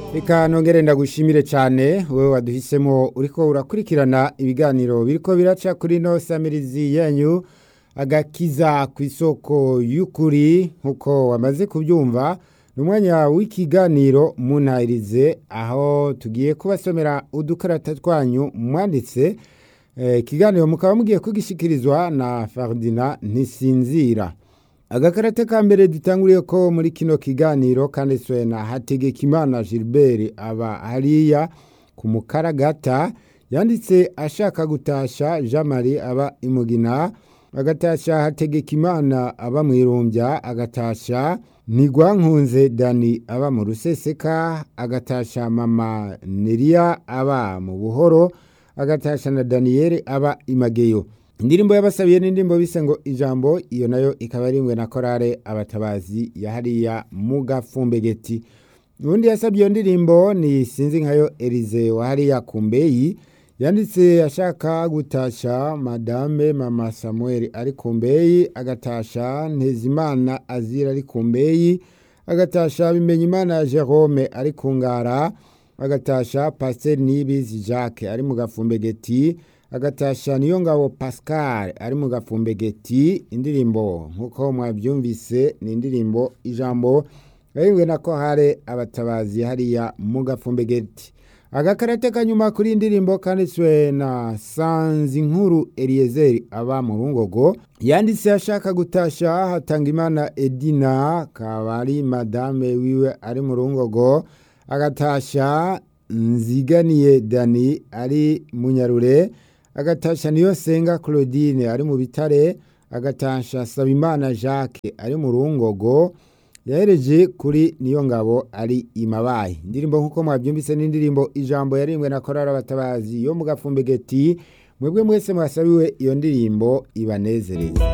reka nongere ndagushimire cyane wowe waduhisemo uriko urakurikirana ibiganiro biriko biraca kuri no samirizi yanyu agakiza ku isoko y'ukuri nk'uko wamaze kubyumva ni umwanya w'ikiganiro munahirize aho tugiye kubasomera udukarata twanyu mwanditse ikiganiro mukaba mugiye kugishikirizwa na Ferdinand ntisinzira agakarate ka mbere dutanguriye ko muri kino kiganiro kanditswe na hategekimana gilbert aba hariya ku mukaragata yanditse ashaka gutasha jean marie aba imugina agatasha hategekimana aba mu irumbya agatasha ntigwankunze dani aba mu ruseseka agatasha mama neriya aba mu buhoro agatasha na daniyeli aba imageyo indirimbo y'abasabiye n'indirimbo bise ngo ijambo iyo nayo ikaba arimwe na korale abatabazi ya hariya mu gafumbegeti ubundi yasabye iyo ndirimbo ni sinzi nkayo erize wa hariya ku mbeyi yanditse ashaka gutasha madame mama samuel ari ku mbeyi agatasha ntezimana azira ari ku mbeyi agatasha bimenyimana jerome ari ku ngara agatasha pasiteri nibizi jacques ari mu gafumbegeti agatasha niyo ngabo pascal ari mu gafumbegeti indirimbo nk'uko mwabyumvise ni indirimbo ijambo yariwe na ko hari abatabazi hariya mu gafumbegeti agakarate kanyuma kuri indirimbo kanditswe na sanzi nkuru eliyezeri aba mu rungogo yanditse ashaka gutasha hatanga imana edina kaba ari madame wiwe ari mu rungogo agatasha nziganiye dani ari munyarure agatasha niyo senga claudine ari mu bitare agatasha sabimana jacques ari mu rungogo yahereje kuri niyo ngabo ari imabaye indirimbo nk'uko mwabyumvise n'indirimbo ijambo yarimbwe na korari abatabazi yo mu gafumbegeti mwebwe mwese mwasabiwe iyo ndirimbo ibanezereza